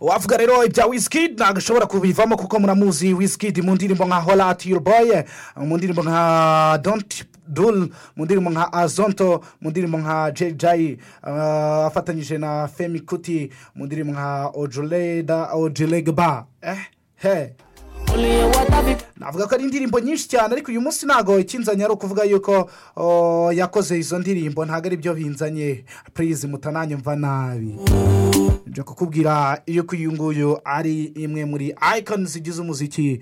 wavuga rero ibya wisikidi ntabwo ashobora kubivamo kuko muramuzi wisikidi mu ndirimbo nka horati yuru boye mu ndirimbo nka donti duru mu ndirimbo nka azonto mu ndirimbo nka jejayi afatanyije na femi kuti mu ndirimbo nka ojureda ojuregba ehe navuga ko ari indirimbo nyinshi cyane ariko uyu munsi ntabwo ikinzanye ari ukuvuga yuko yakoze izo ndirimbo ntabwo ari byo binzanye purize mutananyumva nabi njya kukubwira yuko uyu nguyu ari imwe muri ayikoni zigize umuziki